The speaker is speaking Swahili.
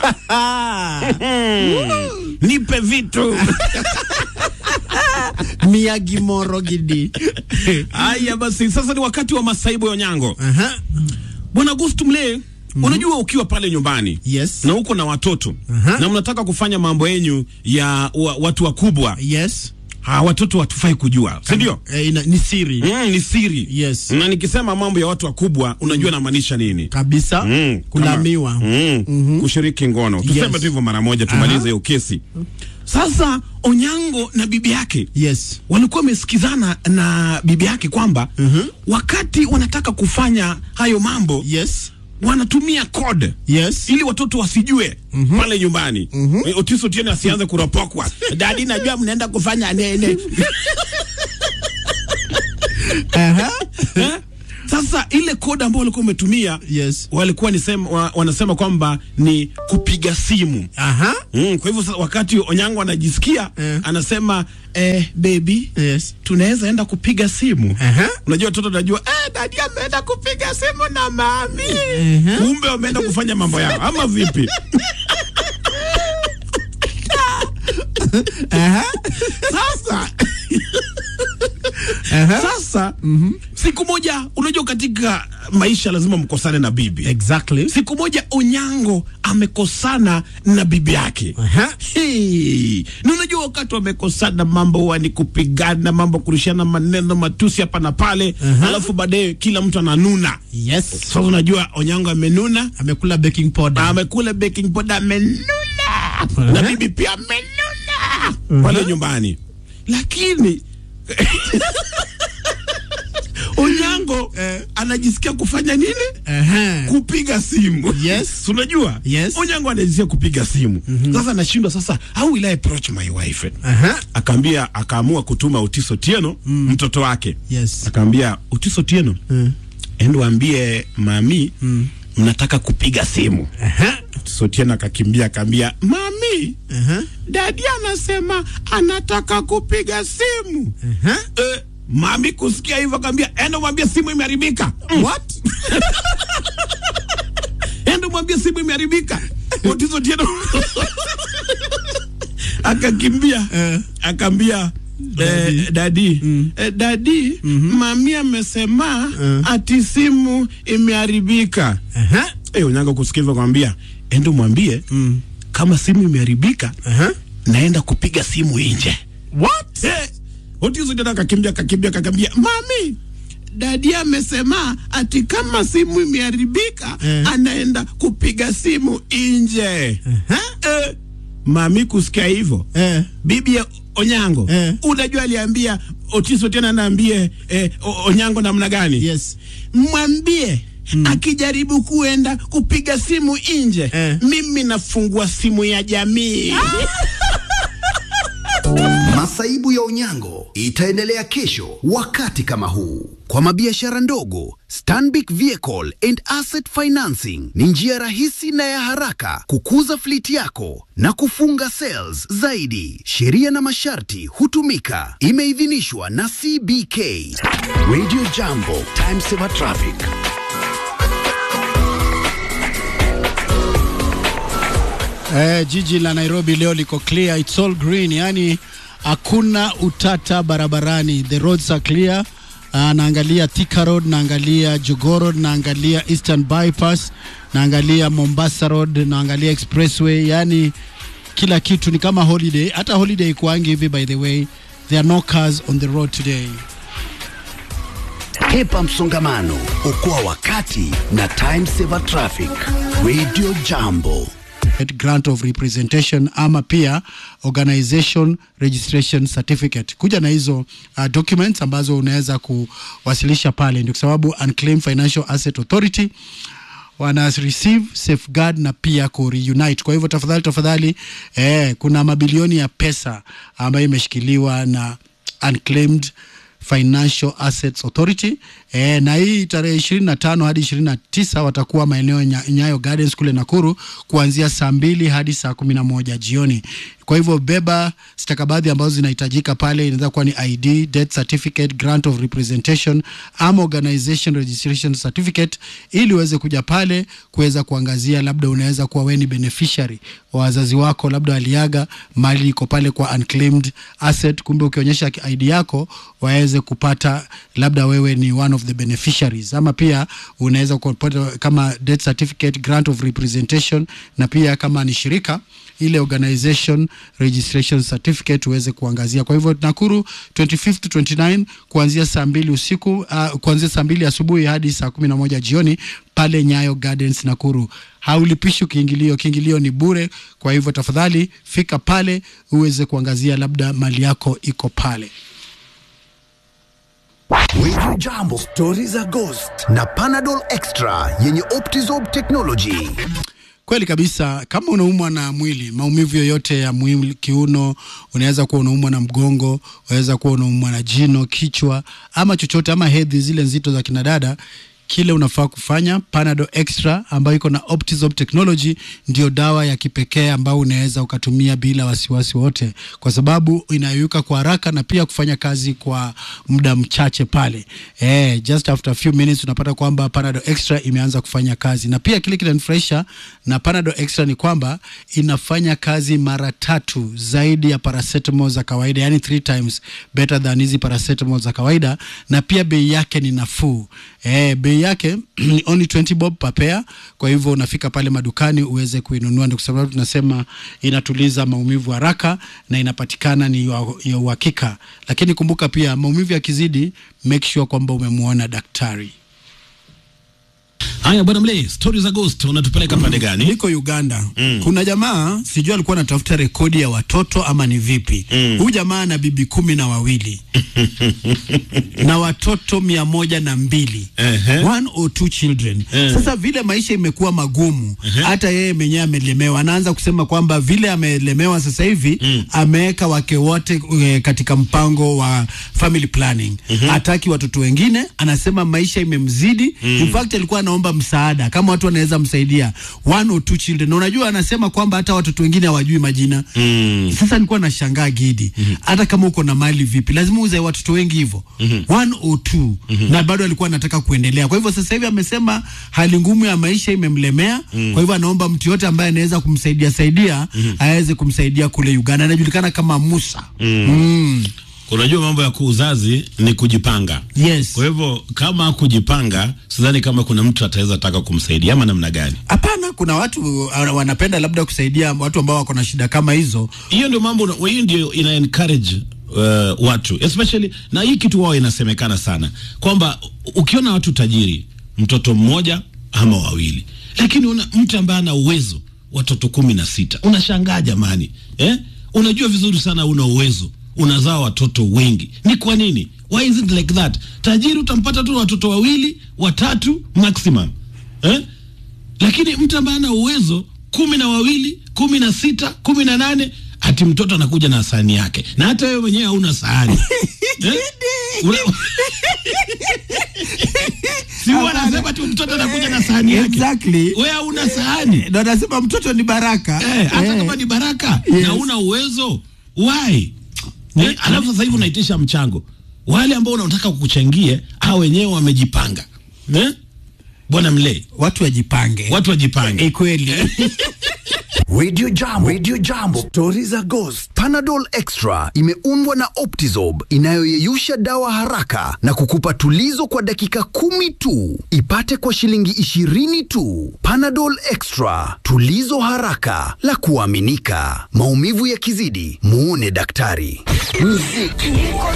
nipe vitu Miyagi Moro Gidi. haya. Basi sasa ni wakati wa masaibu ya Onyango. Aha. Bwana August Mlee, unajua ukiwa pale nyumbani Yes. na uko na watoto Aha. na mnataka kufanya mambo yenyu ya wa, watu wakubwa Yes. ha, watoto watufai kujua, si ndio? Eh, ina, ni siri Mm, ni siri Yes. na nikisema mambo ya watu wakubwa unajua namaanisha nini? kabisa. Mm, Kulamiwa. kama- mm, kushiriki ngono. Tuseme Yes. tu hivyo mara moja tumalize hiyo kesi. Sasa Onyango na bibi yake Yes. walikuwa wamesikizana na bibi yake kwamba wakati wanataka kufanya hayo mambo Yes. wanatumia code Yes. ili watoto wasijue pale nyumbani. Eh, Otis Otieno asianze kuropokwa, dadi, najua mnaenda kufanya nene Aha. Eh? Sasa ile code ambayo walikuwa wametumia Yes. walikuwa nisema, wa, wanasema kwamba ni kupiga simu. Aha. Mm, kwa hivyo sasa wakati Onyango anajisikia Eh. anasema eh, baby Yes. tunaweza enda kupiga simu. Aha. Unajua watoto najua eh, dadi ameenda kupiga simu na mami, kumbe wameenda kufanya mambo yao ama vipi? Aha. Sasa Aha. sasa siku moja, unajua katika maisha lazima mkosane na bibi. Exactly. Siku moja Onyango amekosana na bibi yake. Aha. Hey, na unajua wakati wamekosana mambo huwa ni kupigana, mambo kurushiana maneno matusi hapa na pale, alafu baadaye kila mtu ananuna. Yes. Sasa unajua Onyango amenuna, Amekula baking powder. amekula baking powder, amenuna na bibi pia amenuna pale nyumbani, lakini Onyango anajisikia kufanya nini? Aha. kupiga simu. Yes. Si unajua? Yes. Onyango anajisikia kupiga simu. Sasa anashindwa sasa, how will I approach my wife? Aha. Akaambia akaamua kutuma Otis Otieno mtoto wake. Yes. Akaambia Otis Otieno, endo waambie mami mnataka kupiga simu. Aha. Otis Otieno akakimbia akaambia mami, Aha. dadi anasema anataka kupiga simu. Aha. Eh, mami kusikia hivyo akaambia enda mwambie simu imeharibika. What? enda mwambie simu imeharibika. Otis Otieno akakimbia Eh. akaambia Eh, dadi eh, dadi mami amesema ati simu imeharibika. Aha. Eh, Onyango kusikia hivyo akamwambia enda mwambie kama simu imeharibika Aha. naenda kupiga simu nje. What? Eh, Otis Otieno akakimbia akakimbia akakimbia, mami dadi amesema ati kama simu imeharibika Eh. anaenda kupiga simu nje. Aha. Eh, mami kusikia hivyo Eh. bibi ya Onyango Eh. unajua aliambia Otis Otieno anaambie eh, O- Onyango namna gani? Yes. Mwambie akijaribu kuenda kupiga simu nje Eh. mimi nafungua simu ya jamii. Masaibu ya Onyango itaendelea kesho wakati kama huu. Kwa mabiashara ndogo, Stanbic Vehicle and Asset Financing ni njia rahisi na ya haraka kukuza fleet yako na kufunga sales zaidi. Sheria na masharti hutumika. Imeidhinishwa na CBK. Radio Jambo, Time Saver Traffic. Eh, jiji la Nairobi leo liko clear, it's all green, yani hakuna utata barabarani, the roads are clear. Uh, naangalia Thika Road, naangalia Jogoo Road, naangalia Eastern Bypass, naangalia Mombasa Road, naangalia Expressway, yani kila kitu ni kama holiday. Hata holiday ikuangi hivi, by the way, there are no cars on the road today. Hepa msongamano, okoa wakati na Time Saver Traffic. Radio Jambo. grant of representation ama pia organization registration certificate. Kuja na hizo uh, documents ambazo unaweza kuwasilisha pale, ndio kwa sababu Unclaimed Financial Asset Authority wana receive safeguard na pia ku reunite. Kwa hivyo tafadhali tafadhali, eh, kuna mabilioni ya pesa ambayo imeshikiliwa na Unclaimed Financial Assets Authority e, na hii tarehe ishirini na tano hadi ishirini na tisa watakuwa maeneo ya Nya- Nyayo Gardens kule Nakuru kuanzia saa mbili hadi saa kumi na moja jioni. Kwa hivyo beba stakabadhi ambazo zinahitajika pale, inaweza kuwa ni ID, death certificate, grant of representation ama organization registration certificate, ili uweze kuja pale kuweza kuangazia, labda unaweza kuwa wewe ni beneficiary wa wazazi wako, labda waliaga, mali iko pale kwa unclaimed asset, kumbe ukionyesha ID yako waweze kupata labda wewe ni one of the beneficiaries, ama pia unaweza kupata kama death certificate, grant of representation, na pia kama ni shirika ile organization registration certificate uweze kuangazia. Kwa hivyo Nakuru 25th to 29 kuanzia saa mbili usiku uh, kuanzia saa mbili asubuhi hadi saa kumi na moja jioni pale Nyayo Gardens Nakuru. Haulipishi kiingilio, kiingilio ni bure. Kwa hivyo tafadhali fika pale uweze kuangazia, labda mali yako iko pale. Radio Jambo, stori za Ghost na Panadol Extra yenye Optizorb technology. Kweli kabisa. Kama unaumwa na mwili, maumivu yoyote ya mwili, kiuno, unaweza kuwa unaumwa na mgongo, unaweza kuwa unaumwa na jino, kichwa ama chochote, ama hedhi zile nzito za kinadada, kile unafaa kufanya Panadol Extra ambayo iko na Optizorb technology ndio dawa ya kipekee ambayo unaweza ukatumia bila wasiwasi wote, kwa sababu inayuka kwa haraka na pia kufanya kazi kwa muda mchache pale. Eh, just after a few minutes unapata kwamba Panadol Extra imeanza kufanya kazi, na pia kile kinanifurahisha na Panadol Extra ni kwamba inafanya kazi mara tatu zaidi ya paracetamol za kawaida, yani three times better than hizi paracetamol za kawaida, na pia bei yake ni nafuu. Eh, bei yake ni only 20 bob per pair. Kwa hivyo unafika pale madukani uweze kuinunua, ndio kwa sababu tunasema inatuliza maumivu haraka na inapatikana ni ya ya uhakika. Lakini kumbuka pia maumivu yakizidi, make sure kwamba umemwona daktari. Haya bwana Mle, stories za ghost unatupeleka pande gani? Niko Uganda. Kuna jamaa sijui alikuwa anatafuta rekodi ya watoto ama ni vipi. Huyu jamaa ana bibi kumi na wawili na watoto mia moja na mbili Ehe. one or two children. Sasa vile maisha imekuwa magumu, hata yeye mwenyewe amelemewa. Anaanza kusema kwamba vile amelemewa sasa hivi ameweka wake wote eh, katika mpango wa family planning. Hataki watoto wengine, anasema maisha imemzidi. In fact alikuwa anaomba msaada kama watu wanaweza msaidia one or two children. Na unajua anasema kwamba hata watoto wengine hawajui majina. Sasa nilikuwa nashangaa Gidi, hata kama uko na mali vipi, lazima uzae watoto wengi hivyo one or two, na bado alikuwa anataka kuendelea. Kwa hivyo sasa hivi amesema hali ngumu ya maisha imemlemea, kwa hivyo anaomba mtu yote ambaye anaweza kumsaidia saidia aweze kumsaidia kule Uganda. Anajulikana kama Musa. Mm. Unajua mambo ya kuuzazi ni kujipanga. Yes. Kwa hivyo kama kujipanga, sidhani kama kuna mtu ataweza taka kumsaidia ama namna gani. Hapana, kuna watu uh, wanapenda labda kusaidia watu ambao wako na shida kama hizo. Hiyo ndio mambo, hiyo ndio ina encourage uh, watu especially, na hii kitu wao inasemekana sana kwamba ukiona watu tajiri, mtoto mmoja ama wawili, lakini una mtu ambaye ana uwezo watoto kumi na sita, unashangaa jamani, eh? Unajua vizuri sana una uwezo unazaa watoto wengi, ni kwa nini? Why is it like that? Tajiri utampata tu watoto wawili watatu maximum eh? Lakini mtu ambaye ana uwezo kumi na wawili kumi na sita kumi na nane ati mtoto anakuja na sahani yake, na hata wewe mwenyewe hauna sahani eh? Una... si wanasema tu mtoto anakuja na sahani yake, Exactly. wewe hauna sahani Ndio anasema mtoto ni baraka. eh, hata Eh. kama ni baraka Yes. na una uwezo why eh, alafu sasa hivi unaitisha mchango wale ambao unataka kukuchangie hao wenyewe wamejipanga eh? bwana mle Watu wajipange. watu wajipange Eh, kweli. Radio Jambo, Radio Jambo, stori za Ghost. Panadol Extra imeundwa na Optizorb inayoyeyusha dawa haraka na kukupa tulizo kwa dakika kumi tu. Ipate kwa shilingi ishirini tu. Panadol Extra, tulizo haraka la kuaminika. Maumivu yakizidi, muone daktari. Muziki